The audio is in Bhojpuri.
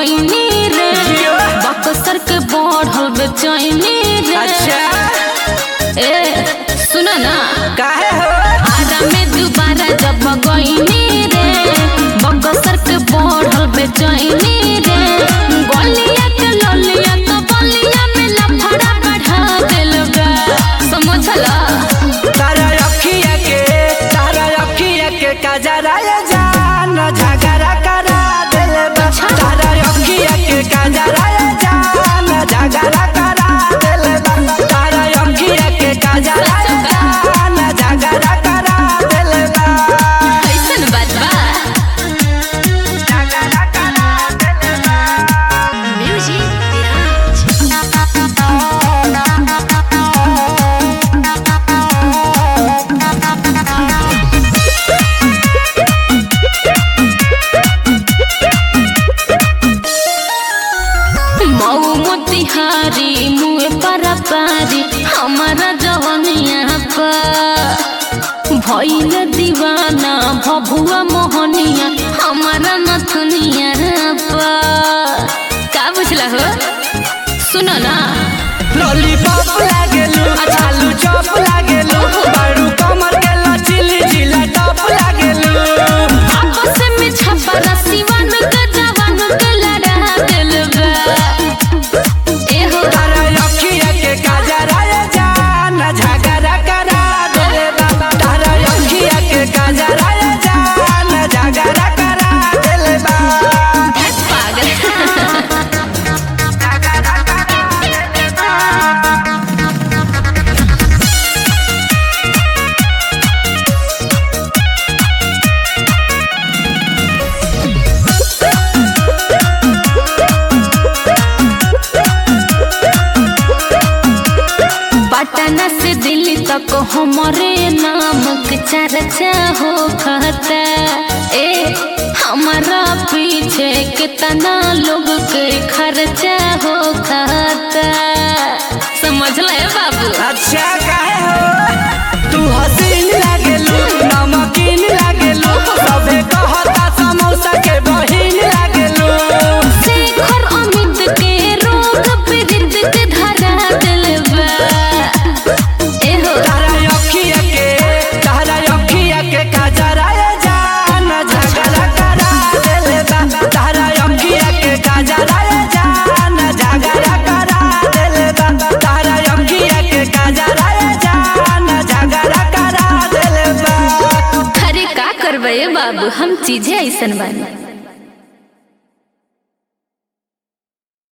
गईनी रे बक्सर के बढ़ल बेचैनी रे अच्छा ए सुन ना काहे हो आरा में दोबारा जब गईनी रे बक्सर के बढ़ल बेचैनी रे गलिया के ललिया तो बलिया में लफड़ा बढ़ा दिल बा समझला तारा अखिया के तारा अखिया के कजरा ये जान झगड़ा करा दिल बा तारा अखिया के कजरा ये जान झगड़ा करा दिल बा तारा अखिया के कजरा ये जान झगड़ा करा दिल बा कैसन बात बा झगड़ा करा दिल बा मऊ मोतिहारी मुँह पर पारी हमारा जवनिया पर भइल दीवाना भभुआ मोहनिया हमारा नथुनिया पर का बुझला हो सुनो ना लॉलीपॉप लागेलू आलू चॉप लागेलू बारू कमर के लचीली जिला टॉप लागेलू आपस में छपा रसीवन के जवान के लड़ा दिल बा ए हो तारा अखिया के काजरा ये जान झगड़ा करा दिले बाबा तारा अखिया के काजरा ये जान झगड़ा करा दिले बा धत पागल झगड़ा करा दिले बा पटना से दिल्ली तक हमारे नाम के चर्चा हो खाता ए हमारा पीछे कितना लोग के खर्चा हो खाता समझ ले बाबू अच्छा काहे हो तू हसीन लागेलू नमकीन लागेलू सबे कहता समोसा के बहिन लागेलू शेखर अमित के रोग पीड़ित के धरा दिल बा ए हो तारा अखिया के तारा अखिया के काजरा ये जान झगड़ा करा देले बा तारा अखिया के काजरा ये जान झगड़ा करा देले बा तारा अखिया के काजरा ये जान झगड़ा करा देले बा अरे का करबे बाबू हम चीजें ऐसन बानी